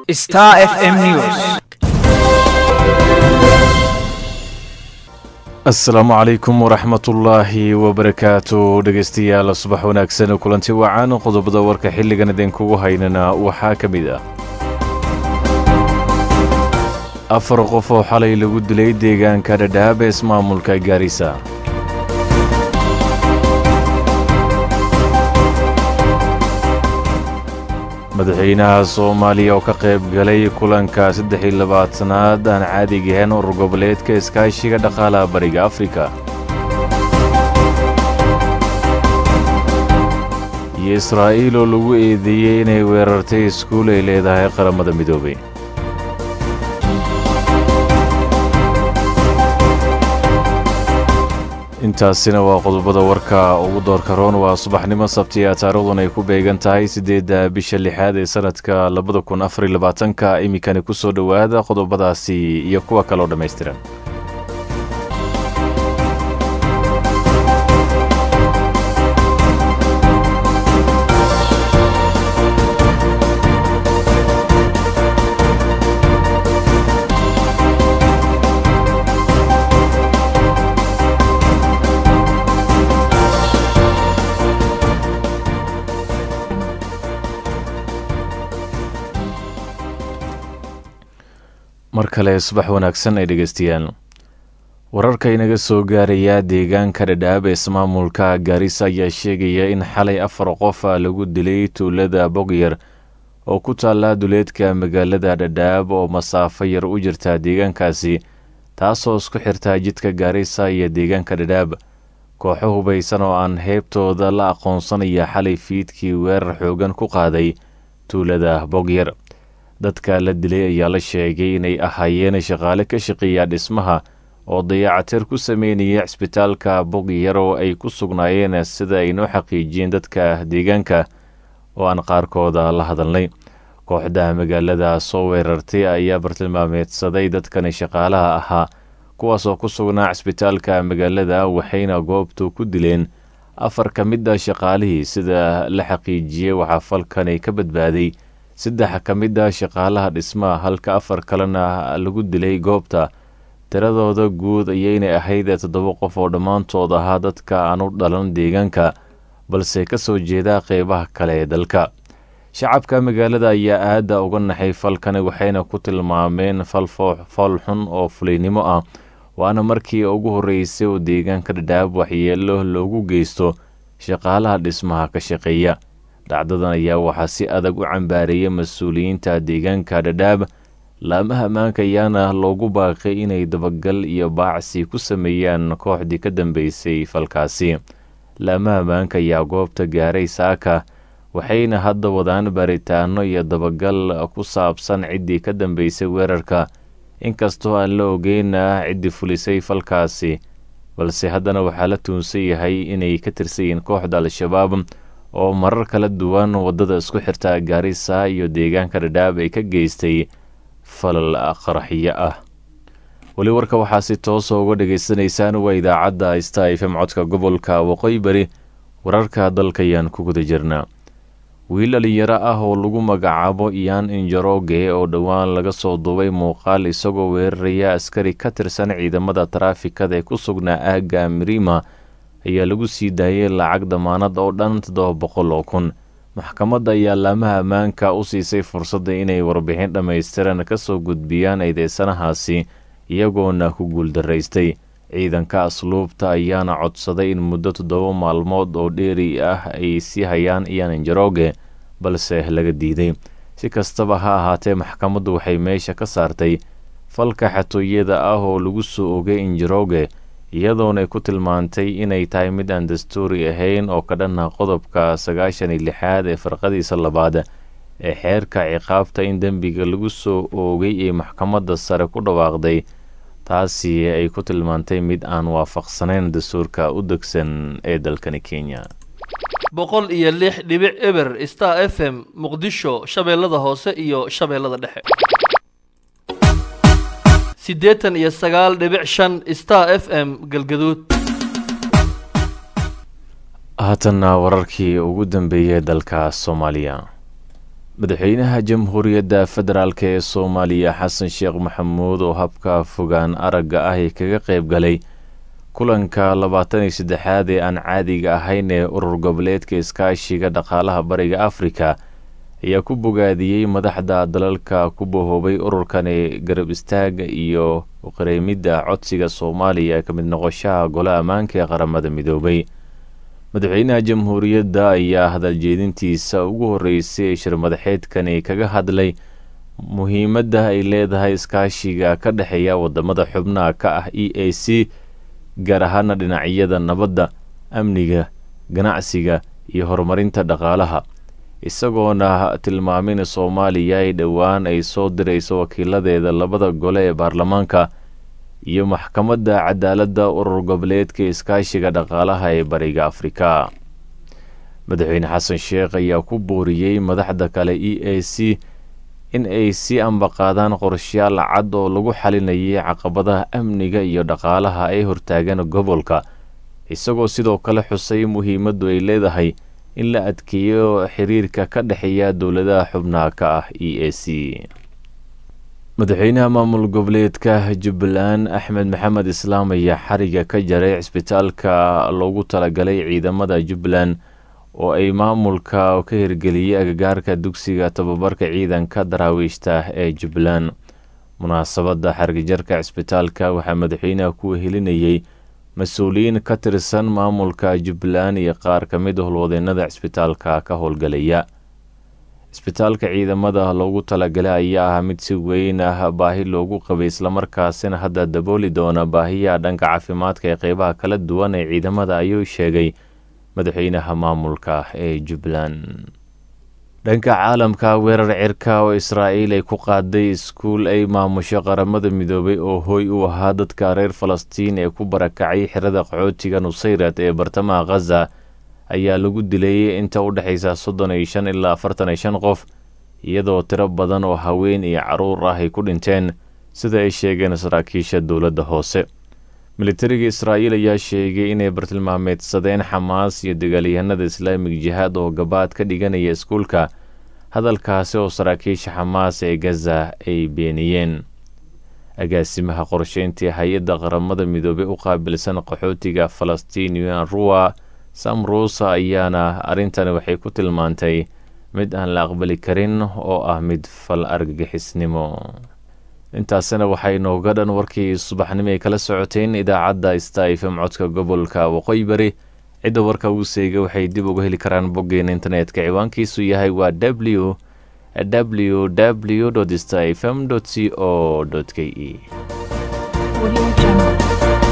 Star FM News. asalaamu calaykum waraxmatullaahi wabarakaatu dhegaystayaal subax wanaagsan kulanti wacan qodobada warka xilligan idinkugu haynana waxaa ka mid ah afar qof oo xalay lagu dilay deegaanka dhadhaab ee ismaamulka gaarisa madaxweynaha soomaaliya oo ka qayb galay kulanka saddex iyo labaatanaad aan caadigahayn urur goboleedka iskaashiga dhaqaalaha bariga afrika iyo israa'iil oo lagu eedeeyey inay weerartay iskuul ay leedahay qaramada midoobay intaasina waa qodobada warka ugu doorka roon waa subaxnimo sabtiya taarikhdan ay ku beegan tahay siddeedda bisha lixaad ee sanadka labada kun afariy labaatanka iminkani ku soo dhowaada qodobadaasi iyo kuwa kaloo dhammaystiran mar kale subax wanaagsan ay dhegaystayaal wararka inaga soo gaaraya deegaanka dhadhaab ee ismaamulka gaarisa ayaa sheegaya in xalay afar qof lagu dilay tuulada bogyar oo ku taalla duleedka magaalada dhadhaab oo masaafo yar u jirta deegaankaasi taasoo isku xirta jidka gaarisa iyo deegaanka dhadhaab kooxo hubaysan oo aan heybtooda la aqoonsanaya xalay fiidkii weerar xoogan ku qaaday tuulada bogyar dadka la dilay ayaa la sheegay inay ahaayeen shaqaale ka shaqeeya dhismaha oo dayacatir ku sameynaya cisbitaalka bogyar oo ay ku sugnaayeen sida ay noo xaqiijiyeen dadka deegaanka oo aan qaarkooda la hadalnay kooxda magaalada soo weerartay ayaa bartilmaameedsaday dadkani shaqaalaha ahaa kuwaas oo ku sugnaa cisbitaalka magaalada waxayna goobtu ku dileen afar ka mid a shaqaalihii sida la xaqiijiyey waxaa falkani ka badbaaday saddex ka mid a shaqaalaha dhismaha halka afar kalena lagu dilay goobta tiradooda guud ayaynay ahayd toddoba qof oo dhammaantood ahaa dadka aan u dhalan deegaanka balse ka soo jeeda qeybaha kale ee dalka shacabka magaalada ayaa aada uga naxay falkani waxayna ku tilmaameen fal fool xun oo fulaynimo ah waana markii ugu horreysay oo deegaanka dhadhaab waxyeelo loogu geysto shaqaalaha dhismaha ka shaqeeya dhacdadan ayaa waxaa si adag u cambaareeyay mas-uuliyiinta deegaanka dhadhaab laamaha ammaanka ayaana loogu baaqay inay dabagal iyo baacsi ku sameeyaan kooxdii ka dambeysay falkaasi laamaha ammaanka ayaa goobta gaaray saaka waxayna hadda wadaan baaritaano iyo dabagal ku saabsan ciddii ka dambeysay weerarka inkastoo aan la ogeyna ciddii fulisay falkaasi balse haddana waxaa la tuunsan yahay inay ka tirsanyihiin kooxda al-shabaab oo marar kala duwan waddada isku xirta gaarisa iyo deegaanka dhadhaab ay ka geystay falal qaraxyo ah weli warka waxaa si toosa uga dhagaysanaysaan waa idaacadda sta f m codka gobolka waqooyi bari wararka dalkayaan ku guda jirnaa wiil dhalinyaro ah oo lagu magacaabo iyaan injaroge oo dhowaan laga soo duubay muuqaal isagoo weeraraya askari ka tirsan ciidamada taraafikada ee ku sugnaa aagga mirima ayaa lagu sii daayay lacag damaanad oo dhan toddoba boqol oo kun maxkamadda ayaa laamaha ammaanka u siisay fursadda inay warbixin dhammaystiran ka soo gudbiyaan eedeysanahaasi iyagoona ku guuldaraystay ciidanka asluubta ayaana codsaday in muddo toddoba maalmood oo dheeri ah ay sii hayaan iyaan injaroge balse laga diiday si kastaba ha ahaatee maxkamaddu waxay meesha ka saartay falka xatooyada ah oo lagu soo ogay injaroge iyadoonay ku tilmaantay inay tahay mid aan dastuuri ahayn oo ka dhanna qodobka sagaashan iyo lixaad ee farqadiisa labaad ee xeerka ciqaabta in dembiga lagu soo oogay ee maxkamadda sare ku dhawaaqday taasi ay ku tilmaantay mid aan waafaqsanayn dastuurka u degsan ee dalkani kenya boqol iyo lix dhibic eber star f m muqdisho shabeellada hoose iyo shabeellada dhexe siddeetan iyo sagaal dhibic shan star f m galgaduud haatanna wararkii ugu dambeeyey dalka soomaaliya madaxweynaha jamhuuriyadda federaalk ee soomaaliya xasan sheekh maxamuud oo habka fogaan aragga ah ee kaga qayb galay kulanka labaatan iyo saddexaad ee aan caadiga ahayn ee urur goboleedka iskaashiga dhaqaalaha bariga afrika ayaa ku bogaadiyey madaxda dalalka ku bahoobay ururkani garab istaaga iyo qareemidda codsiga soomaaliya ka mid noqoshaha gole ammaanka ee qaramada midoobay madaxweynaha jamhuuriyadda ayaa hadaljeedintiisa ugu horreysay ee shirmadaxeedkani kaga hadlay muhiimadda ay leedahay iskaashiga ka dhexeeya wadamada xubnaha ka ah e a c gaar ahaana dhinacyada nabadda amniga ganacsiga iyo horumarinta dhaqaalaha isagoona tilmaamin soomaaliya ay dhowaan ay soo dirayso wakiiladeeda labada gole ee baarlamaanka iyo maxkamadda cadaaladda urur goboleedka iskaashiga dhaqaalaha ee bariga afrika madaxweyne xasan sheekh ayaa ku booriyey madaxda kale e a c in ay sii ambaqaadaan qorshayaal cad oo lagu xalinayay caqabadaha amniga iyo dhaqaalaha ee hortaagan gobolka isagoo sidoo kale xusay muhiimaddu ay leedahay in la adkeeyo xiriirka ka dhexeeya dowladaha xubnaha ka ah e a c madaxweynaha maamul goboleedka jubbaland axmed maxamed islaam ayaa xariga ka jaray cisbitaalka loogu talagalay ciidamada jubbaland oo ay maamulka ka hirgeliyey agagaarka dugsiga tababarka ciidanka daraawiishta ee jubbaland munaasabadda xargijarka cisbitaalka waxaa madaxweynaha ku helinayey mas-uuliyiin ka tirsan maamulka jubbaland iyo qaar ka mid howlwadeenada cisbitaalka ka howlgalaya cisbitaalka ciidamada loogu talagalay ayaa ah mid si weyn ah baahi loogu qabay islamarkaasina hadda dabooli doona baahiyaha dhanka caafimaadka ee qeybaha kala duwan ee ciidamada ayuu sheegay madaxweynaha maamulka ee jubbaland dhanka caalamka weerar cirka oo israa'iil ay ku qaaday iskuul ay maamusho qaramada midoobay oo hooy u ahaa dadka reer falastiin ee ku barakacay xirada qaxootiga nusayrad ee bartamaha khaza ayaa lagu dilay inta u dhexaysa soddon iyo shan ilaa afartan iyo shan qof iyadoo tiro badan oo haween iyo caruur ah ay ku dhinteen sida ay sheegeen saraakiisha dowladda hoose militariga israa'iil ayaa sheegay inay bartilmaameedsadeen xamaas iyo dagaalyahanada islaamig jihaad oo gabaad ka dhiganaya iskuulka hadalkaasi oo saraakiisha xamaas ee gaza ay beeniyeen agaasimaha qorsheyntii hay-adda qaramada midoobey u qaabilsan qaxootiga falastiin unruwa sam ruusa ayaana arrintani waxay ku tilmaantay mid aan la aqbali karin oo ah mid fal argagixisnimo intaasina waxay nooga dhan warkii subaxnimo ay kala socoteen idaacadda sta fm codka gobolka waqooyi bari cidda warka uu seega waxay dib uga heli karaan boggeena internetka ciwaankiisu yahay waa w w w sta fm c o k e